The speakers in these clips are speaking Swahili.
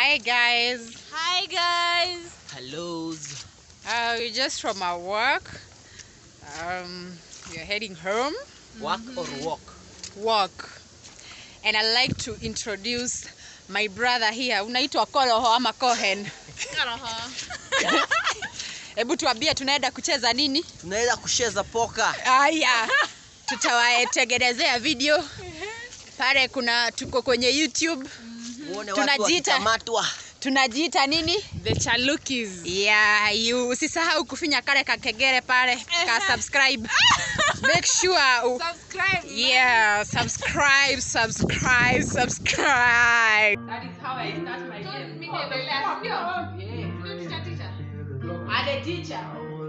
Hi guys. Hi guys. Hellos. Uh, we're just from our work. Um, we're heading home. Work or walk? Work. And I'd like to introduce my brother here. Unaitwa Koloho ama Cohen. Hebu tuambie tunaenda kucheza nini? Tunaweza kucheza poka. Haya. Tutawatengenezea video. Pale kuna tuko kwenye YouTube. Muone watu Tunajiita. wakikamatwa. Tunajiita nini? The Chalukis. Yeah, you usisahau kufinya kale kakegere pale ka subscribe. Make sure u- Subscribe. yeah, subscribe, subscribe, subscribe. That is how I start my game. I'm a teacher.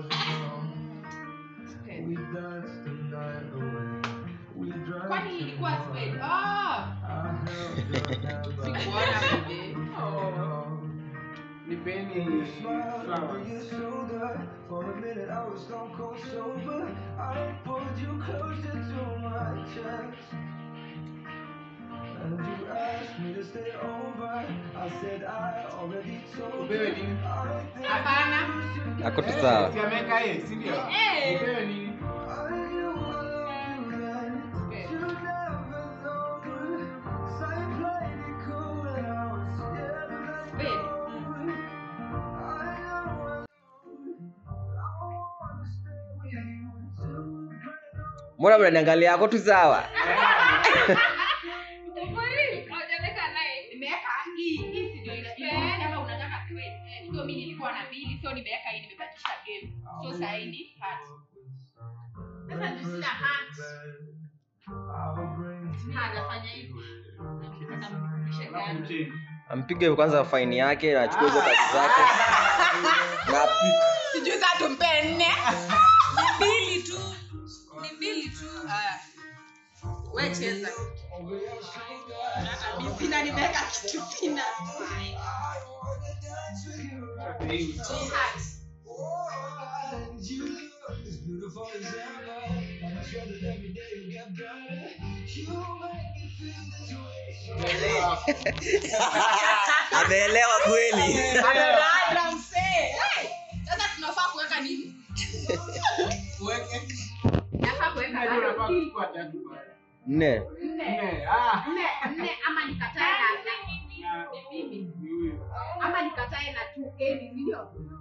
Kwani ilikuwa Spain? Ah. Sikuona baby. Oh. Nipeni flower. For a minute, I was stone cold sober. I pulled you closer to my chest. And you asked me to stay over. I said I already told Upewe you. nini? I think Hapana. Ako tu sawa. Si ameweka yeye, si ndio? Eh. Upewe nini? I knew I loved you then. You never know. Same played it cool and I was scared of letting Spain. go. I know I I wanna stay with you until the break of Mbona mnaniangalia? Ako tu sawa. Nimeweka hii hii si ndio ina- inasema unataka tuwe. So mimi nilikuwa na mbili, so nimeweka hii nimebakisha game. So sasa hii ni hat. Sasa ndio sina hat. I'll bring Ha, nafanya hivi. Namrudisha gani? Mcheni. Ampige kwanza faini yake na achukue hizo kazi zake. Na apike. Sijui sasa tumpe nne. Mbili tu. Ni mbili tu. Haya. Wewe cheza. Mimi sina nimeweka kitu sina. Hii. Hat. And you look as beautiful as ever. And I swear that every day you get better. You make me feel this way. Ameelewa kweli. Dada msee. Hey, Sasa tunafaa kuweka nini? Uweke. Nafaa kuweka Unajua unafaa bado hii. kuchukua tatu pale. Nne. Nne. Nne. Ah. Nne, nne ama nikatae na na Na- ni mimi. ni huyu. Ama nikatae na 2A ni ndio?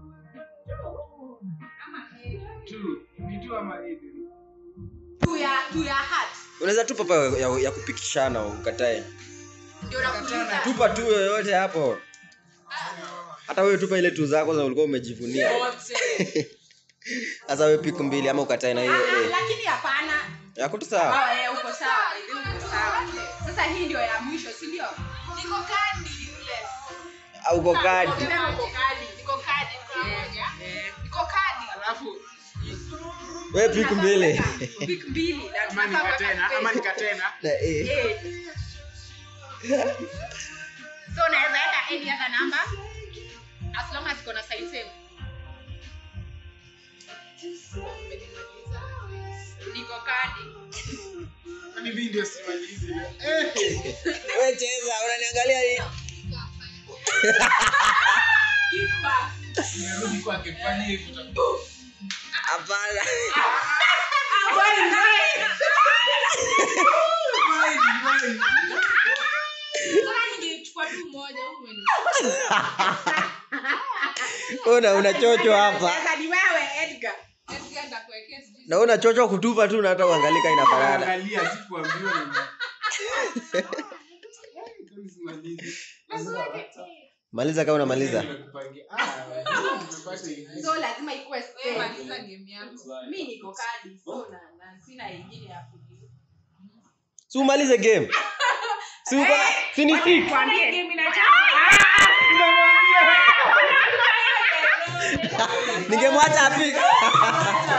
Ama Two. Ni two ama eight? tu ya tu ya hat. Unaweza tupa pa ya, ya kupikishana ukatae. Ndio nakuuliza. Tupa tu yoyote hapo. Hata wewe tupa ile tu zako za ulikuwa umejivunia. Sasa wewe pick mbili ama ukatae na hiyo Ah, ah, eh. Lakini hapana. Yako tu sawa. Oh, eh, uko sawa. Uko sawa. Sasa hii ndio ya mwisho, si ndio? Niko kadi useless. Au uko kadi. Sema uko kadi. Niko kadi. Eh, Niko kadi. Alafu Wewe pick mbili. Pick mbili. na ama tunafaa kuweka nikatena, ama space. nikatena. Na eh. Eh. So unaweza weka any other number as long as iko na sign same. Niko kadi. Kwani mimi ndio simalizi. Eh. Wewe cheza, unaniangalia nini? Give back. Nimerudi kwake kufanya hivyo utakuwa. Hapana. Sasa ningechukua tu moja huko Una unachocho hapa. Sasa ni wewe Edgar. Na una chocho kutupa tu na hata uangalika inafanana. Angalia sikuambiwa na Kwani simalizi. Maliza kama unamaliza. Nimekupangia. Ah, nimepata hivi. So lazima ikuwe space. Maliza game yako. Mimi niko kadi. So na, na sina ingine ya kujibu. Si umalize game. Si uko na si ni six. Kwambie. Game inacheza. Ningemwacha apige.